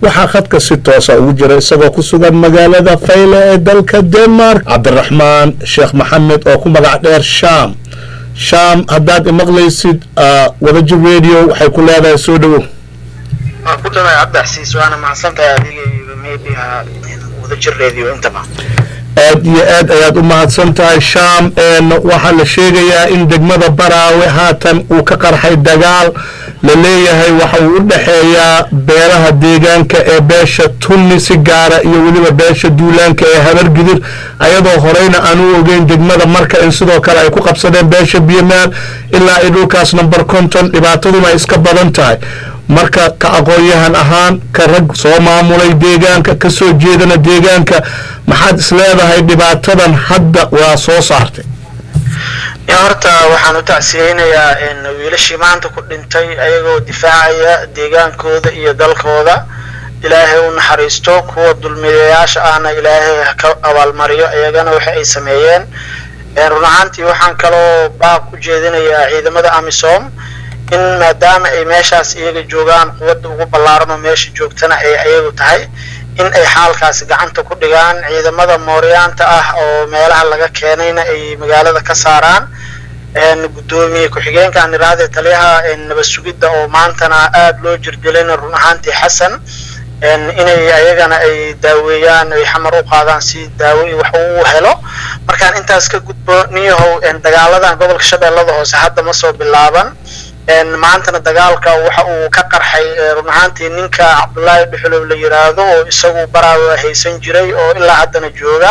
waxaa khadka si toosa ugu jira isagoo ku sugan magaalada fayle ee dalka denmark cabdiraxmaan sheekh maxamed oo ku magac dheer sham sham haddaad imaqlaysid wadajir radio waxay ku leedahay soo dhowow waa ku dhawaay cabdixasiis waana mahadsantahay adiga iyo media wadajir radio intaba aad iyo aad ayaad u mahadsan tahay sham waxaa la sheegayaa in degmada baraawe haatan uu ka qarxay dagaal la leeyahay waxa uu u dhexeeyaa beelaha deegaanka ee beesha tunni si gaara iyo weliba beesha duulaanka ee habargidir ayadoo horeyna aan u ogeyn degmada marka in sidoo kale ay ku qabsadeen beesha biyomaal ilaa ay dhulkaas number conton dhibaataduna ay iska badan tahay marka ka aqoon-yahan ahaan ka rag soo maamulay deegaanka ka soo jeedana deegaanka maxaad is leedahay dhibaatadan hadda waa soo saartay horta waxaan u tacsiyeynayaa wiilashii maanta ku dhintay ayagoo difaacaya deegaankooda iyo dalkooda ilaahay u naxariisto kuwa dulmiyayaasha ahna ilaahay ka abaalmariyo iyagana waxa ay sameeyeen run ahaantii waxaan kaloo baaq ku jeedinayaa ciidamada amisom in maadaama ay meeshaas iyaga joogaan quwadda ugu ballaarano meesha joogtana ay ayagu tahay in ay xaalkaasi gacanta ku dhigaan ciidamada mooryaanta ah oo meelaha laga keenayna ay magaalada ka saaraan guddoomiye ku-xigeenka aan iraahday taliyaha nabad sugidda oo maantana aada loo jirdilayna run ahaantii xasan inay ayagana ay daaweeyaan ay xamar u qaadaan si daawo wax uu helo markaan intaas ka gudbo niyahow dagaaladan gobolka shabeellada hoose hadda ma soo bilaaban maantana dagaalka waxa uu ka qarxay run ahaantii ninka cabdullaahi dhuxulow la yiraahdo oo isagu baraawa haysan jiray oo ilaa haddana jooga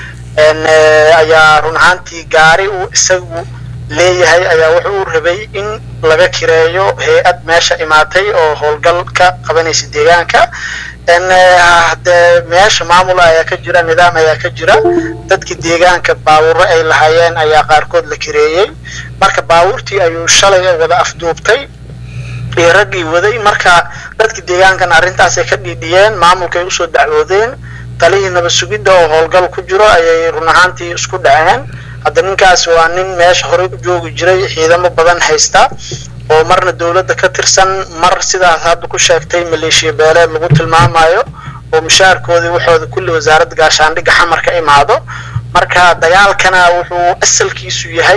ayaa run ahaantii gaari uu isagu leeyahay ayaa wuxuu u rabay in laga kireeyo hay-ad meesha imaatay oo howlgal ka qabanaysa deegaanka hadee meesha maamul ayaa ka jira nidaam ayaa ka jira dadkii deegaanka baawuro ay lahaayeen ayaa qaarkood la kireeyey marka baawurtii ayuu shalay wada afduubtay iyo raggii waday marka dadkii deegaankan arrintaasay ka dhiidhiyeen maamulkaay usoo dacwoodeen talihii nabad sugidda oo howlgal ku jiro ayay run ahaantii isku dhaceen hadda ninkaas waa nin meesha horey u joogi jiray ciidamo badan haysta oo marna dowladda ka tirsan mar sidaas hadda ku sheegtay maleeshiya beeleed lagu tilmaamayo oo mushaarkoodii waxooda kulli wasaaradda gaashaandhigga xamar ka imaado marka dagaalkana wuxuu asalkiisu yahay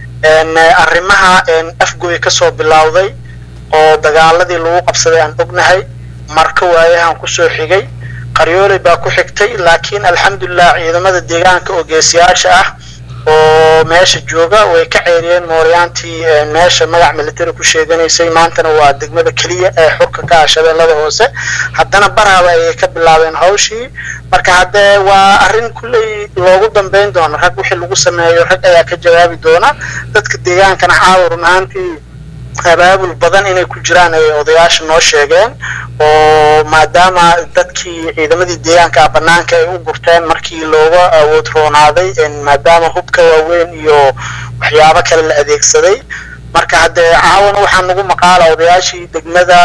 arrimaha afgoy kasoo bilowday oo dagaaladii lagu qabsaday aan ognahay marka waayahan kusoo xigay qaryooley baa ku xigtay laakiin alxamdulilah ciidamada deegaanka oo geesiyaasha ah oo meesha jooga way ka ceeriyeen mooryaantii meesha magac military ku sheeganaysay maantana waa degmada keliya ee xurka ka ah shabeellada hoose haddana baraaba ayay ka bilaabeen hawshii marka haddee waa arrin kulley loogu dambeyn doono rag wixii lagu sameeyo rag ayaa ka jawaabi doona dadka deegaankana caawa run ahaantii abaabul badan inay ku jiraan ay odayaasha noo sheegeen oo maadaama dadkii ciidamadii deegaanka ah banaanka ay u gurteen markii looga awood roonaaday maadaama hubka waaweyn iyo waxyaabo kale la adeegsaday marka haddee caawana waxaa nagu maqaala odayaashii degmada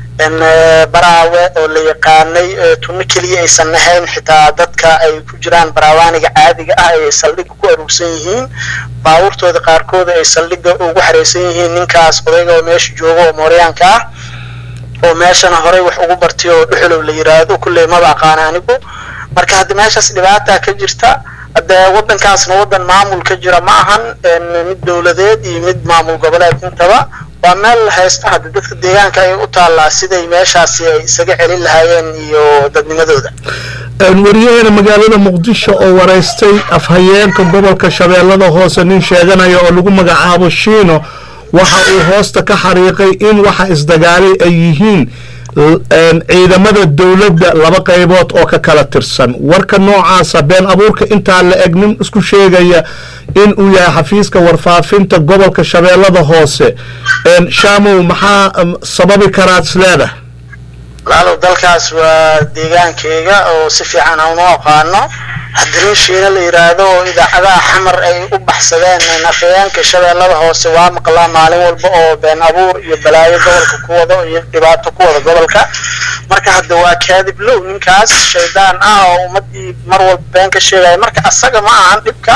baraawe oo la yaqaanay tunno keliya aysan ahayn xitaa dadka ay ku jiraan baraawaaniga caadiga ah ay saldhigga ku aruursan yihiin baabuurtooda qaarkooda ay saldhigga ugu xareysan yihiin ninkaas odayga oo meesha jooga oo mooryaanka ah oo meeshana horey wax ugu bartay oo dhuxulow la yiraahdo kulley maba aqaana anigu marka hadda meeshaas dhibaataa ka jirta hadde waddankaasna waddan maamul ka jira ma ahan mid dowladeed iyo mid maamul goboleed intaba waa meel haysta hadda dadka deegaanka ay u taallaa siday meeshaasi ay isaga celin lahaayeen iyo dadnimadooda waryaheena magaalada muqdisho oo waraystay afhayeenka gobolka shabeellada hoose nin sheeganaya oo lagu magacaabo shiino waxa uu hoosta ka xariiqay in waxa isdagaalay ay yihiin ciidamada dowladda laba qaybood oo ka kala tirsan warka noocaasa been abuurka intaa la eg nin isku sheegaya in uu yahay xafiiska warfaafinta gobolka shabeellada hoose shaamow maxaa sababi karaad isleedahay laalow dalkaas waa deegaankeyga oo si fiican aan u aqaano haddii shiina la yiraahdo oo idaacadaha xamar ay u baxsadeen afhayeenka shabeellada hoose waa maqlaa maalin walba oo been abuur iyo balaayo gobolka ku wado iyo dhibaato ku wada gobolka marka hadda waa kaadib low ninkaas shaydaan ah oo ummadii mar walba been ka sheegaya marka asaga ma ahan dhibka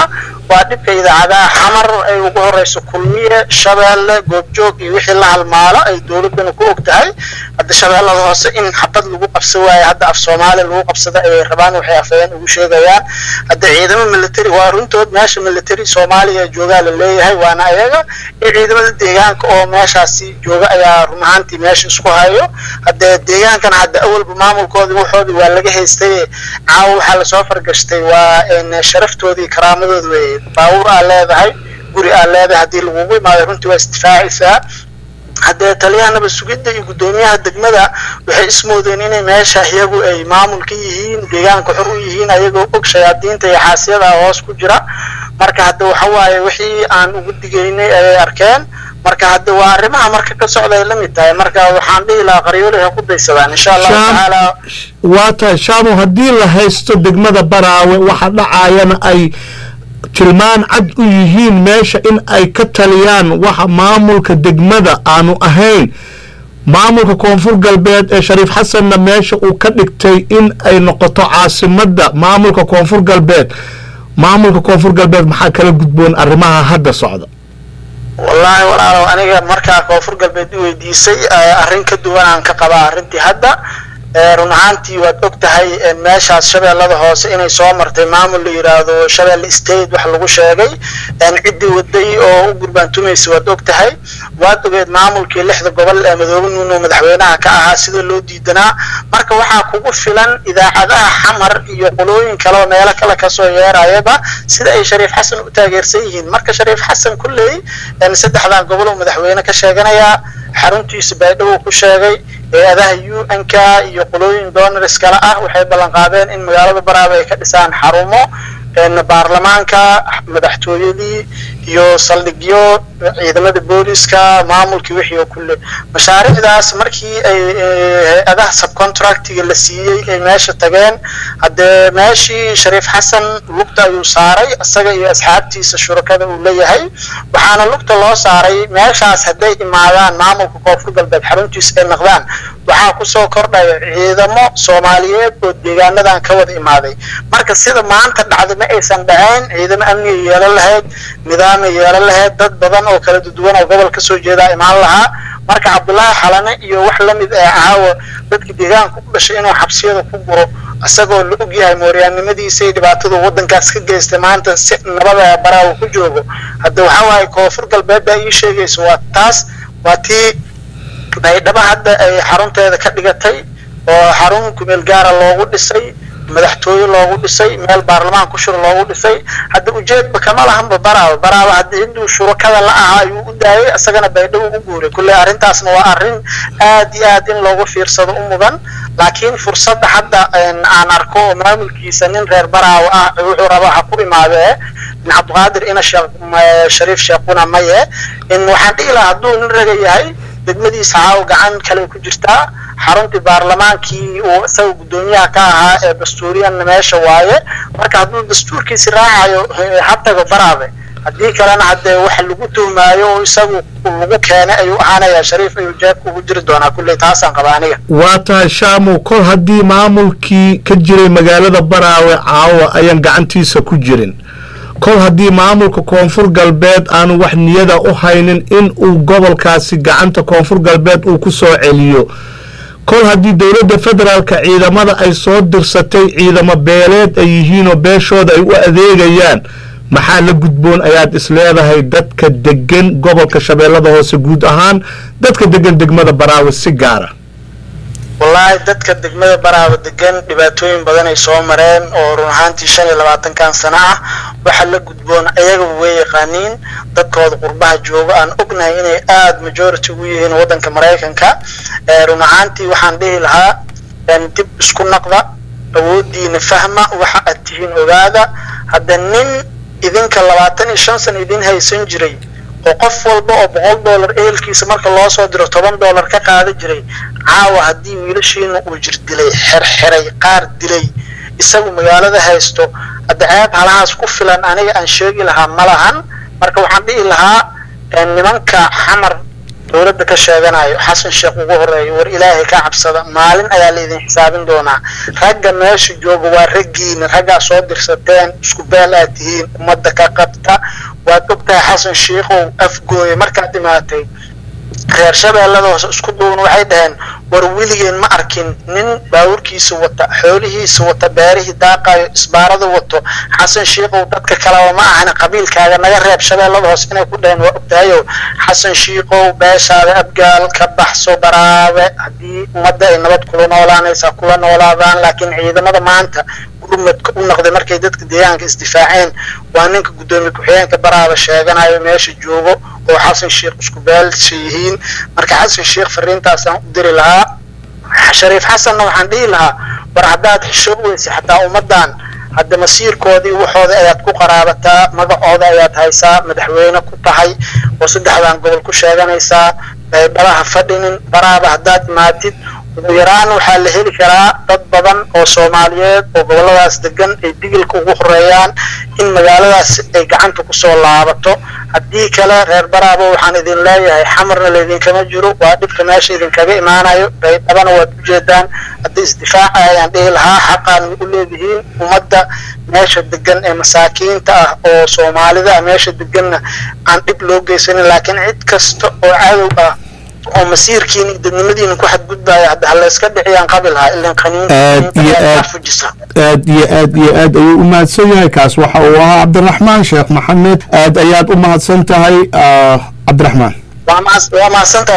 waa dhibka idaacadaha xamar ay ugu horeyso kulmiye shabeelle goobjoog iyo wixii la halmaalo ay dowladdana ku og tahay hadda shabeellada hoose in xabad lagu qabsan waayo hadda af soomaaliya lagu qabsada ayay rabaan waxay afayeen ugu sheegayaan hadda ciidamo military waa runtood meesha military soomaaliya joogaa la leeyahay waana ayaga iyo ciidamada deegaanka oo meeshaasi jooga ayaa run ahaantii meesha isku hayo hadde deegaankana hadda awalba maamulkoodii waxoodii waa laga haystay caawa waxaa lasoo fargashtay waa sharaftoodii karaamadoodi wey baawur aa leedahay guri aa leedahay haddii lagugu imaado runtii waa isdifaacaysaa haddee taliyaha nabad sugidda iyo guddoomiyaha degmada waxay ismoodeen inay meesha iyagu ay maamul ka yihiin deegaanka xor u yihiin ayagoo og shayaadiinta iyo xaasiyada hoos ku jira marka hadda waxa waaye wixii aan ugu digaynay ayay arkeen marka hadda waa arrimaha marka ka socda ay la mid tahay marka waxaan dhihi lahaa qaryooli ha ku daysadaan insha allahu tacaala waa tahay shaamo haddii la haysto degmada baraawe waxa dhacaayana ay tilmaan cad u yihiin meesha in ay ka taliyaan waxa maamulka degmada aanu ahayn maamulka koonfur galbeed ee shariif xasanna meesha uu ka dhigtay in ay noqoto caasimadda maamulka koonfur galbeed maamulka koonfur galbeed maxaa kala gudboon arrimaha hadda socda wallaahi walaalow aniga markaa koonfur galbeed i weydiisay arrin ka duwan aan ka qabaa arrintii hadda run ahaantii waad og tahay meeshaas shabeellada hoose inay soo martay maamul la yidhaahdo shabeelle state wax lagu sheegay ciddii waday oo u gurbaantumaysa waad og tahay waad ogeed maamulkii lixda gobol ee madoobe nuuno madaxweynaha ka ahaa sida loo diidanaa marka waxaa kugu filan idaacadaha xamar iyo qolooyin kale oo meelo kale kasoo yeerayaba sida ay shariif xasan u taageersan yihiin marka shariif xasan kulley saddexdan gobol oo madaxweyne ka sheeganayaa xaruntiisa baydhabo ku sheegay hay-adaha u n k iyo qolooyin donors kale ah waxay ballan qaadeen in magaalada baraaba ay ka dhisaan xarumo baarlamaanka madaxtooyadii iyo saldhigyo ciidamada booliska maamulkii wixii oo kulle mashaariicdaas markii ay hay-adaha subcontractiga la siiyey ay meesha tageen haddee meeshii shariif xasan lugta ayuu saaray isaga iyo asxaabtiisa shurakada uu leeyahay waxaana lugta loo saaray meeshaas hadday imaadaan maamulka koonfur galbeed xaruntiisa ay naqdaan waxaa kusoo kordhaya ciidamo soomaaliyeed oo deegaanadan ka wada imaaday marka sida maanta dhacda ma aysan dhacayn ciidamo amniga yeelan lahayd nidaamay yeelan lahayd dad badan oo kala duwan oo gobol kasoo jeedaa imaan lahaa marka cabdullaahi xalane iyo wax lamid ee caawa dadka deegaanka ku dhashay inuu xabsiyada ku guro isagoo la og yahay mooryaannimadiisa iyo dhibaatadu waddankaas ka geystay maanta si nabada baraawo ku joogo hadda waxaa waaye koonfur galbeed baa ii sheegaysa waa taas waa tii baydhabo hadda ay xarunteeda ka dhigatay oo xarun kumeel gaara loogu dhisay madaxtooye loogu dhisay meel baarlamaan ku shiro loogu dhisay hadda ujeedba kama lahanba baraaba baraaba hadda hinduu shurakada la ahaa ayuu u daayay isagana baydhabo u guuray kulley arrintaasna waa arrin aad iyo aad in loogu fiirsado u mudan laakiin fursadda hadda aan arko oo maamulkiisa nin reer baraawo ah wuxuu rabaa ha ku imaadee bin cabdiqaadir ina shariif sheekuna maye in waxaan dhihi lahaa hadduu nin raga yahay degmadiisa caaw gacan kale ku jirtaa xaruntii baarlamaankii uu isaga guddoomiyaha ka ahaa ee dastuuriyanna meesha waaye marka hadduu dastuurkiisi raacayo ha tago baraabe haddii kalena haddee waxa lagu tuhmaayo oo isagu lagu keenay ayuu ahaanayaa shariif ayuu jeebka ugu jiri doonaa kulley taasaan qaba aniga waa tahay shaamu kol haddii maamulkii ka jiray magaalada baraawe caawa ayaan gacantiisa ku jirin kol haddii maamulka koonfur galbeed aanu wax niyada u haynin in uu gobolkaasi gacanta koonfur galbeed uu ku soo celiyo kol haddii dowladda federaalka ciidamada ay soo dirsatay ciidamo beeleed ay yihiinoo beeshooda ay u adeegayaan maxaa la gudboon ayaad isleedahay dadka degan gobolka shabeellada hoose guud ahaan dadka degan degmada baraawe si gaara wallaahi dadka degmada baraaba degan dhibaatooyin badan ay soo mareen oo run ahaantii shan iyo labaatankan sano ah waxa la gudboon ayagaba way yaqaaniin dadkooda qurbaha jooga aan ognahay inay aada majority ugu yihiin waddanka maraykanka run ahaantii waxaan dhihi lahaa dib isku naqda awooddiina fahma waxa aad tihiin ogaada hadda nin idinka labaatan iyo shan sano idin haysan jiray oo qof walba oo boqol dollar ehelkiisa marka loo soo diro toban dollar ka qaada jiray caawa haddii wiilashiina uu jir dilay xerxiray qaar dilay isagu magaalada haysto hadda ceeb halahaas ku filan aniga aan sheegi lahaa ma lahan marka waxaan dhihi lahaa nimanka xamar dowladda ka sheeganayo xasan sheekh ugu horeeyo war ilaahay ka cabsada maalin ayaa laydin xisaabin doonaa ragga meesha jooga waa raggiina raggaa soo dirsateen isku beel aad tihiin ummadda ka qabta waad ogtahay xasan sheikhow afgooye markaad dhimaatay reer shabeellada hoose isku duuban waxay dhaheen war weligeen ma arkin nin baawurkiisa wata xoolihiisa wata beerihii daaqayo isbaarada wato xasan shiikow dadka kaleba ma ahana qabiilkaaga naga reeb shabeellada hoose inay ku dhaheen waa ogtahayo xasan shiikow beeshaada abgaal ka baxso baraabe haddii ummadda ay nabad kula noolaanaysaa kula noolaadaan laakiin ciidamada maanta gurmadka u noqday markay dadka deegaanka isdifaaceen waa ninka guddoomiye ku-xigeenka baraaba sheeganayo meesha joogo oo xasan sheekh isku beelsha yihiin marka xasan sheekh fariintaasaan u diri lahaa shariif xasanna waxaan dhihi lahaa war haddaad xishoo weysa xataa ummaddan hadda masiirkoodii waxooda ayaad ku qaraabataa magacooda ayaad haysaa madaxweyne ku tahay oo saddexdan gobol ku sheeganaysaa baybalaha fadhinin baraaba haddaad imaatid ugu yaraan waxaa la heli karaa dad badan oo soomaaliyeed oo goboladaas degan ay digilka ugu horeeyaan in magaaladaas ay gacanta kusoo laabato haddii kale reer baraabo waxaan idin leeyahay xamarna laydinkama jiro waa dhibka meesha idinkaga imaanayo baydhabana waad ujeedaan haddii isdifaaca ayaan dhihi lahaa xaqaan u leedihiin ummadda meesha degan ee masaakiinta ah oo soomaalida ah meesha deganna aan dhib loo geysanin laakiin cid kasta oo cadow ah oo masiirkiina dadnimadiina ku xadgudbaya hadda halayska dhiciyaan qabi lahaa ilan qaniinfujisa aad iyo aad iyo aad ayuu u mahadsan yahay kaas waxa uu ahaa cabdiraxmaan sheekh maxamed aad ayaad u mahadsan tahay cabdiraxmaan waa mahadsantahay